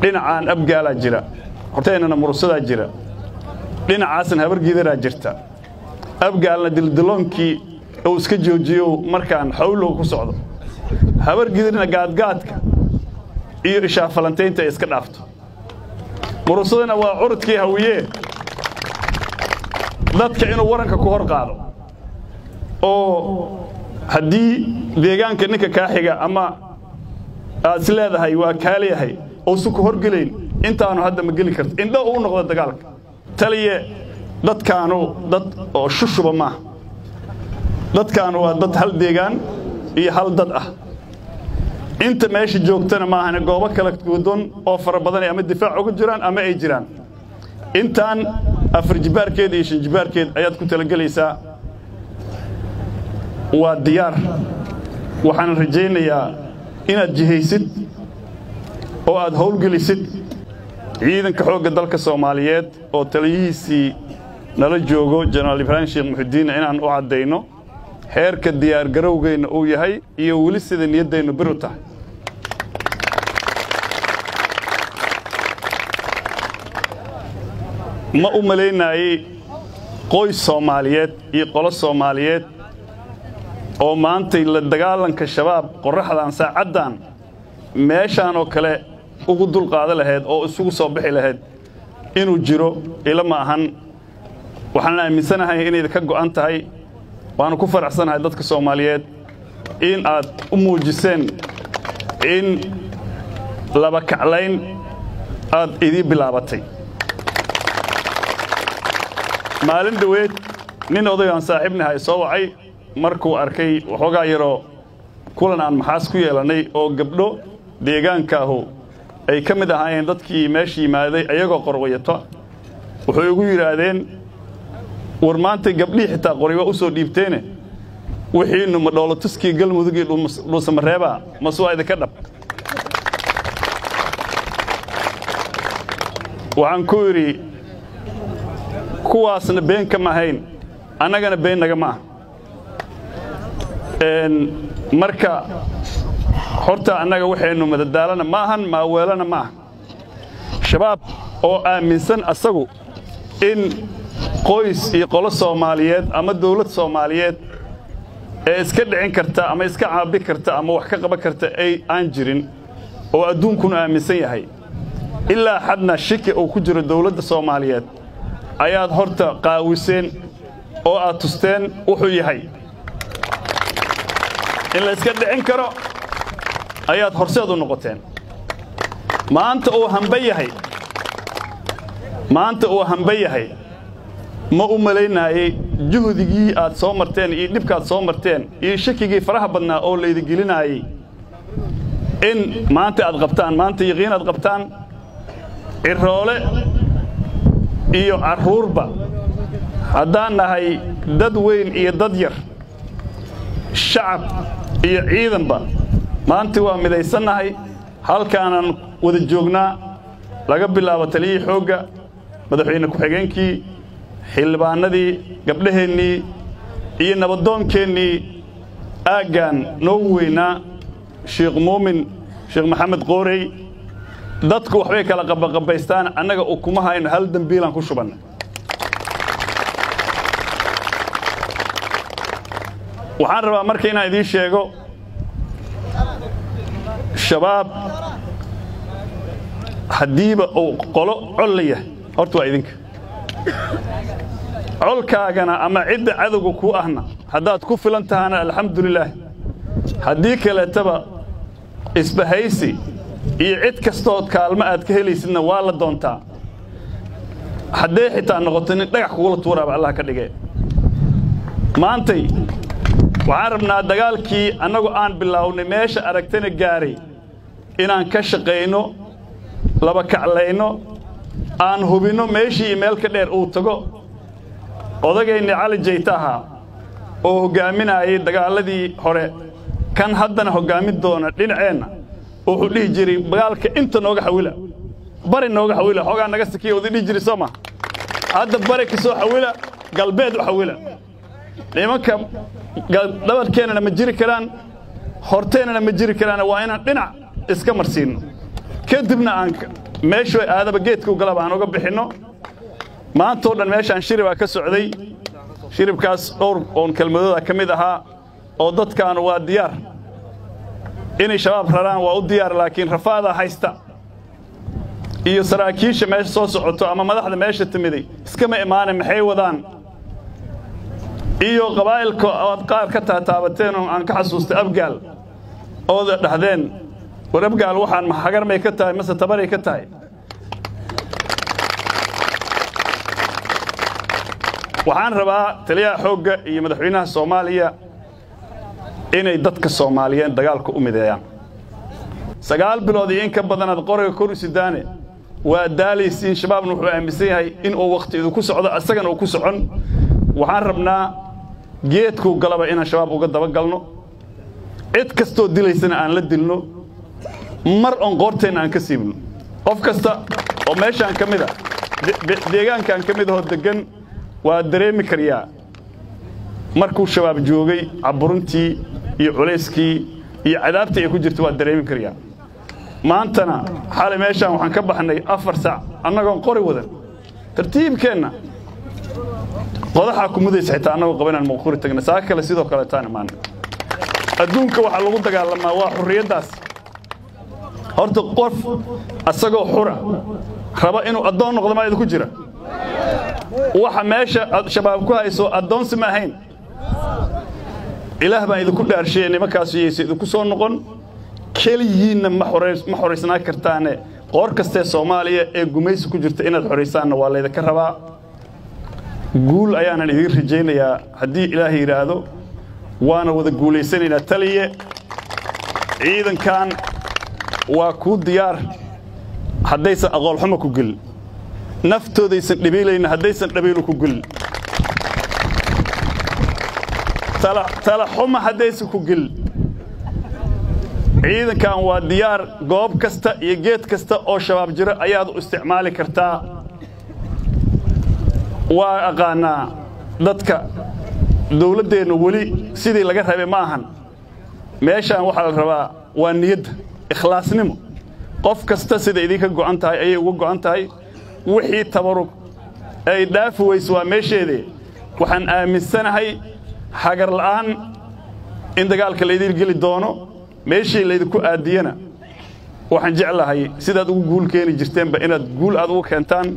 dhinacaan abgaalaa jira horteennana murusadaa jira dhinacaasna habargiidaraa jirta abgaalna dildiloonkii uu iska joojiyo markaan xawlow ku socdo habargidirna gaadgaadka iyo ishaafalantaynta ay iska dhaafto murusadana waa curudkii hawiyee dadka inuu waranka ku hor qaado oo haddii deegaanka ninka kaa xiga ama aad is leedahay waa kaaleyahay uusan ku horgelayn intaanu hadda ma geli karto indho uu noqdo dagaalka taliye dadkaanu dad oo shushuba maaha dadkaanu waa dad hal deegaan iyo hal dad ah inta meesha joogtana maahane goobo kala gudoon oo fara badanay ama difaac uga jiraan ama ay jiraan intaan afar jibaarkeed iyo shan jibaarkeed ayaad ku talagelaysaa waa diyaar waxaan rajaynayaa inaad jihaysid oo aad howlgelisid ciidanka xoogga dalka soomaaliyeed oo taliyihiisii nala joogo jenaraal ibraahim sheekh muxudiinna inaan u caddayno heerka diyaargarowgeenna uu yahay iyo weli sida niyaddeennu bir u tahay ma u malaynaayey qoys soomaaliyeed iyo qolo soomaaliyeed oo maantay la dagaalanka shabaab qorraxdan saacaddan meeshaan oo kale ugu dulqaada lahayd oo isugu soo bixi lahayd inuu jiro ila ma ahan waxaan aaminsanahay inay ka go'an tahay waanu ku faraxsanahay dadka soomaaliyeed in aad u muujiseen in laba kaclayn aad idii bilaabatay maalin dhoweed nin odagaan saaxiibnahay soo wacay markuu arkay waxoogaa yaroo kulan aan maxaas ku yeelannay oo gabdho deegaankaahu ay ka mid ahaayeen dadkii meesha yimaaday ayagoo qorwayato wuxuu igu yidhaahdeen war maantay gabdhihii xitaa qoray waa u soo dhiibteene wixiinnu ma dhoolotuskii galmudug iyo dhuusamareebaa mase waa idinka dhab waxaan ku idhi kuwaasna been kama ahayn annagana been naga ma ah marka horta annaga waxaynu madadaalana ma ahan maaweelana ma aha shabaab oo aaminsan asagu in qoys iyo qolo soomaaliyeed ama dawlad soomaaliyeed ee iska dhicin karta ama iska caabi karta ama wax ka qaban karta ay aan jirin oo adduunkuna aaminsan yahay ilaa xadna shiki uu ku jiro dawladda soomaaliyeed ayaad horta qaawiseen oo aad tusteen wuxuu yahay in la iska dhicin karo ayaad horseed u noqoteen maanta uu hamba yahay maanta uu hamba yahay ma u malaynaayey juhdigii aad soo marteen iyo dhibkaad soo marteen iyo shakigii faraha badnaa oo laydigelinaayey in maanta aad qabtaan maanta yaqiin aad qabtaan ciroole iyo carruurba haddaan nahay dad weyn iyo dad yar shacab iyo ciidanba maanta waa midaysannahay halkaanaan wada joognaa laga bilaabo taliyihii xoogga madaxweyne ku-xigeenkii xildhibaanadii gabdhaheennii iyo nabaddoonkeennii aaggaan noogu weynaa sheekh muumin sheekh maxamed qoorey dadku waxbay kala qabaqabaystaan annaga ukuma hayno hal dembiilaan ku shubanna waxaan rabaa marka inaan idiin sheego shabaab haddiiba uu qolo col la yahay horta waa idinka colkaagana ama cidda cadowga kuu ahna haddaad ku filan tahana alxamdulilaah haddii kaleetaba isbahaysi iyo cid kastood kaalmo aad ka helaysidna waa la doontaa hadday xitaa noqoto nin dhagax kugula tuuraaba allah ka dhige maantay waxaan rabnaa dagaalkii annagu aan bilaawnay meesha aragtana gaaray inaan ka shaqayno laba kaclayno aan hubinno meeshii iyo meel ka dheer uu tago odagayni cali jayta ahaa oo hoggaaminaayay dagaaladii hore kan haddana hoggaamin doona dhinaceenna wuxuu dhihi jiray dagaalka inta nooga xawila bari nooga xawila xoogaa naga sikiya wada dhihi jiray soo ma hadda bari ka soo xawila galbeed u xawila nimanka dhabarkeennana ma jiri karaan horteennana ma jiri karaan waa inaan dhinac iska marsiinno kadibna aan meeshu aadaba geedkuu galaba aan uga bixinno maantoo dhan meeshaan shiribaa ka socday shiribkaas dhowr oon kelmadooda ka mid ahaa oo dadkaanu waa diyaar inay shabaab raraan waa u diyaar laakiin rafaadaa haysta iyo saraakiisha meesha soo socoto ama madaxda meesha timiday iskama imaane maxay wadaan iyo qabaa'ilka oad qaar ka taataabateen oo aan ka xasuustay abgaal ooda dhahdeen war abgaal waxaan hagar may ka tahay mase tabaray ka tahay waxaan rabaa taliyaha xoogga iyo madaxweynaha soomaaliya inay dadka soomaaliyeed dagaalka u mideeyaan sagaal bilood iyo in ka badanaad qoriga kor isidaane waa daalaysiin shabaabna wuxuu aaminsan yahay inuu wakhti idinku socdo asagana uu ku socon waxaan rabnaa geedkuu galaba inaan shabaab uga dabagalno cid kastoo dilaysana aan la dilno mar oon qoorteenna aan ka siibno qof kasta oo meeshaan ka mid a deegaankaan ka mid ahoo deggan waa dareemi karyaa markuu shabaab joogay caburintii iyo culayskii iyo cadaabtii ay ku jirta waa dareemi karyaa maantana xalay meeshaan waxaan ka baxnay afar sac annagoon qori wadan tartiibkeenna qodaxaa ku mudaysa xitaa annagoo qaba inaan muquri tagna saa kale sidoo kale taan imaana adduunka waxaa lagu dagaalamaa waa xurriyaddaas horta qof asagoo xura raba inuu addoon noqdo maa idinku jira waxa meesha shabaab ku hayso addoonsi ma ahayn ilaah baan idinku dhaarsheeye nimankaasu yaysa idinku soo noqon keliyiinna ma xoraysnaa kartaane qoor kastee soomaaliya ee gumaysi ku jirta inaad xoraysaanna waa laydinka rabaa guul ayaanan idiin rajaynayaa haddii ilaah yidhaahdo waana wada guulaysanaynaa taliye ciidankan waa kuu diyaar haddaysan aqoolxumo ku gelin naftoodaysan dhabiilayna haddaysan dhabiilu ku gelin talaxuma haddaysan ku gelin ciidankan waa diyaar goob kasta iyo geed kasta oo shabaab jiro ayaad u isticmaali kartaa waa aqaanaa dadka dawladdeennu weli sidii laga rabay ma ahan meeshaan waxaa la rabaa waa niyadda ikhlaasnimo qof kasta sida idinka go'an tahay ayay uga go'an tahay wixii tabarug ay dhaafi weyse waa meesheedee waxaan aaminsanahay hagar la'aan in dagaalka laydiin geli doono meeshii laydinku aadiyana waxaan jeclahay sidaad ugu guul keeni jirteenba inaad guul aad ugu keentaan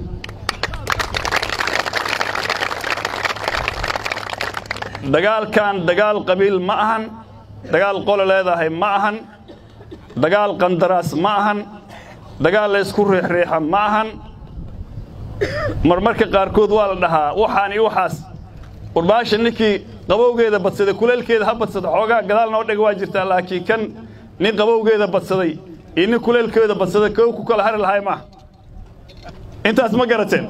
dagaalkan dagaal qabiil ma ahan dagaal qole leedahay ma ahan dagaal qandaraas ma ahan dagaal laysku riixriixa ma ahan marmarka qaarkood waa la dhahaa waxaan iyo waxaas warbaasha ninkii qabowgeeda badsaday kuleelkeeda ha badsada xoogaa gadaal noo dhega waa jirtaa laakiin kan nin qabowgeeda badsaday iyo nin kuleelkeeda badsaday kow ku kala hari lahay maaha intaas ma garateen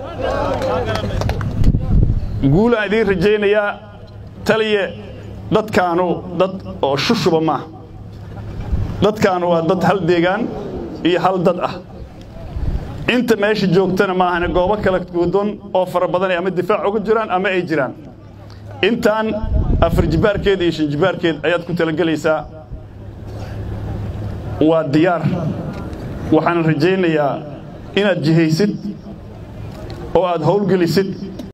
guulaan idiin rajaynayaa taliye dadkaanu dad oo shushuba maaha dadkaanu waa dad hal deegaan iyo hal dad ah inta meesha joogtana maahane goobo kala gudoon oo fara badanay ama difaac uga jiraan ama ay jiraan intaan afar jibaarkeed iyo shan jibaarkeed ayaad ku talagelaysaa waa diyaar waxaan rajaynayaa inaad jihaysid oo aad howlgelisid